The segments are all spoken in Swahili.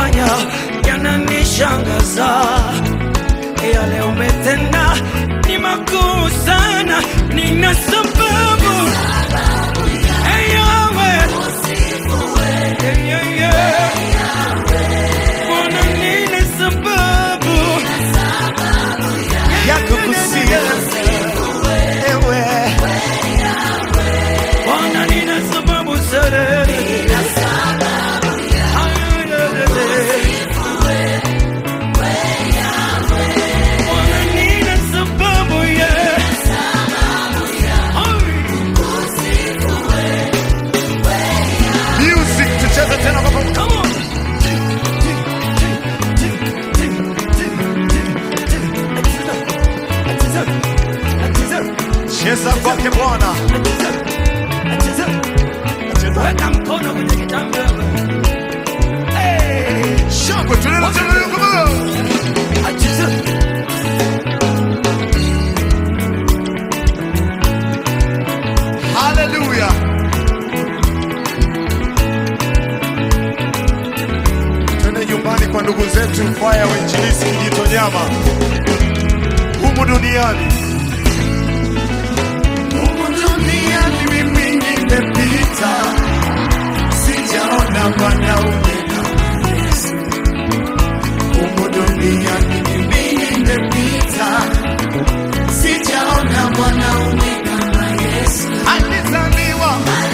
umefanya yananishangaza, yale umetenda ni makuu sana, nina sababu Hey, Yahweh. Hey, yeah, yeah. Bwana, nina sababu ya kukusifu ewe Bwana, nina sababu sana. Bwana, nina sababu ya Music tucheze tena kwa pamoja. Come on. Cheza kwake Bwana. Weka mkono kwenye kitambaa. Hey. Shangwe tunaenda tena leo kwa pamoja. Acheza. Haleluya. Twende nyumbani kwa ndugu zetu kwaya wa Injilisi Kijitonyama humu duniani. Humu duniani mimi nimepita, sijaona mwanaume kama Yesu. Humu duniani mimi nimepita, sijaona mwanaume kama Yesu. Alizaliwa,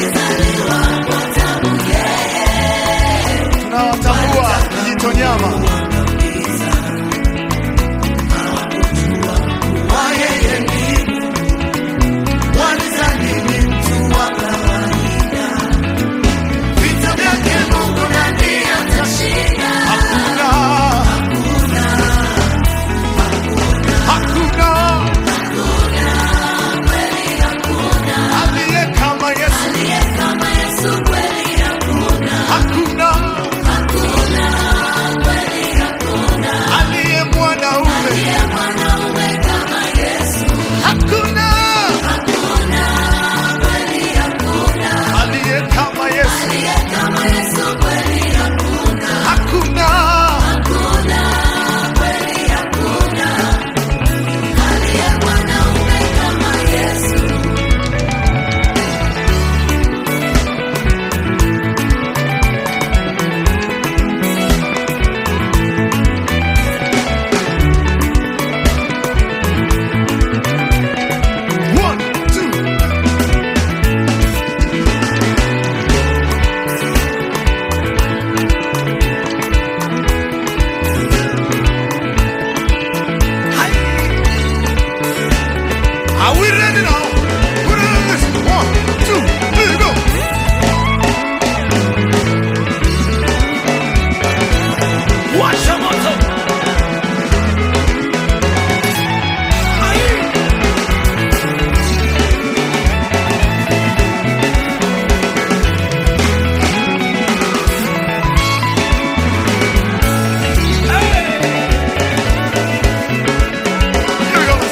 tunawatambua Kijitonyama. Wa yeye ni walizani ni mtu wa kawaida. Vita vyake Mungu nani atashinda? Hakuna, hakuna aliye kama Yesu. Hakuna aliye mwanaume. Hakuna aliye kama Yesu. Hakuna One, two. Are we ready now? Put it on this. One, two, three, go. Washa moto. Ai. Here we go.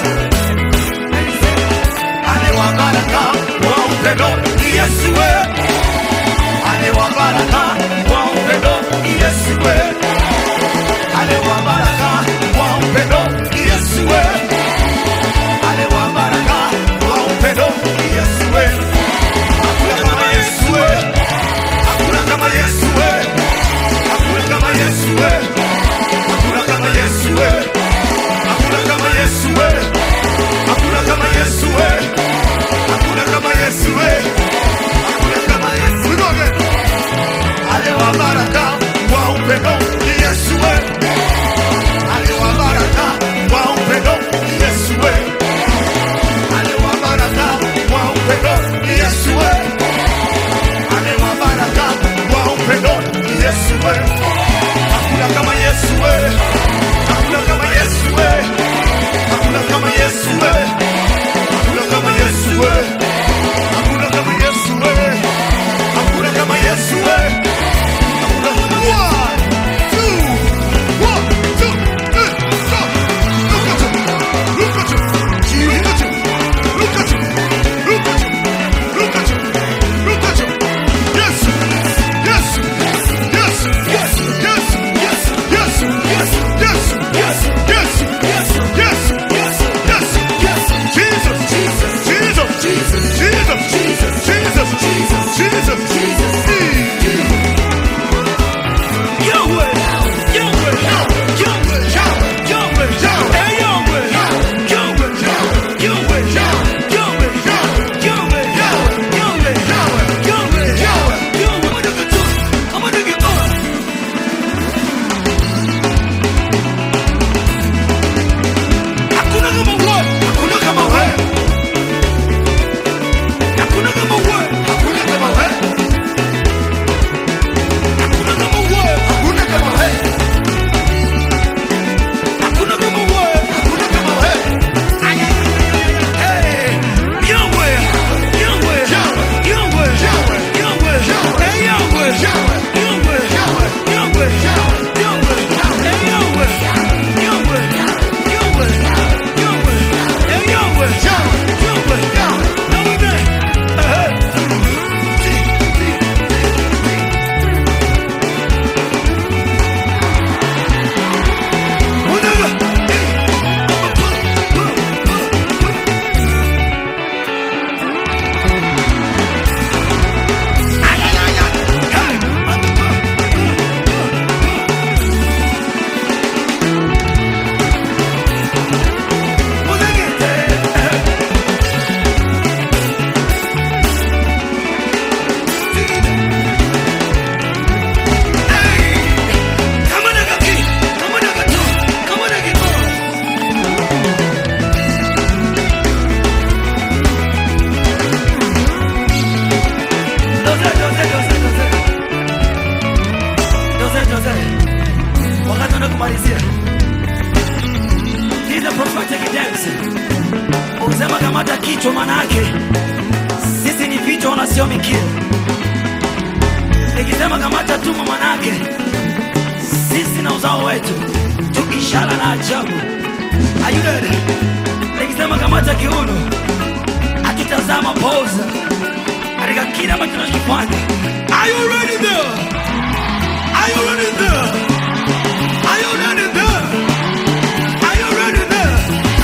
Alewa baraka wa upendo Yesu we. Alewa baraka wa upendo Yesu we. Alewa baraka wa upendo Yesu we. Alewa baraka wa upendo Yesu we. Hakuna kama Yesu we. Hakuna kama Yesu we. Hakuna kama Yesu we. Hakuna kama Yesu we. Hakuna kama Yesu we. Hakuna kama Yesu we. Hakuna kama Yesu we. Hakuna kama Yesu. We go again. Ale wa baraka wa upendo ni Yesu we. kichwa, manake sisi ni vichwa na sio mikia. Nikisema kamata tumbo, manake sisi na uzao wetu tu ishara na ajabu. Are you ready? Nikisema kamata kiuno, hatutazama poza katika kile ambacho tunachokifanya. Are you ready there? Are you ready there? Are you ready there? Are you ready there?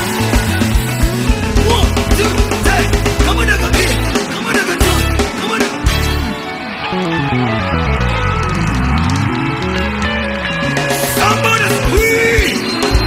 One, two, three. Come on, nigga, get it. Come on, nigga, do it. Come on, nigga. Somebody squeeze.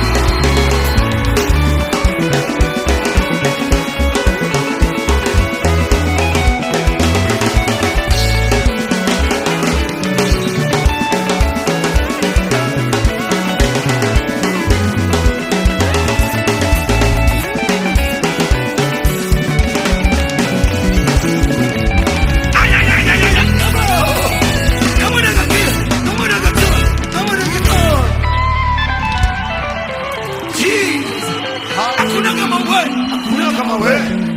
Ay, ay, ay, ay, ay, ay. Come on. Come on, nigga, get it. Come on, nigga, do it. Come on, nigga, do it. Jeez. Hakuna kama wewe. Hakuna kama wewe.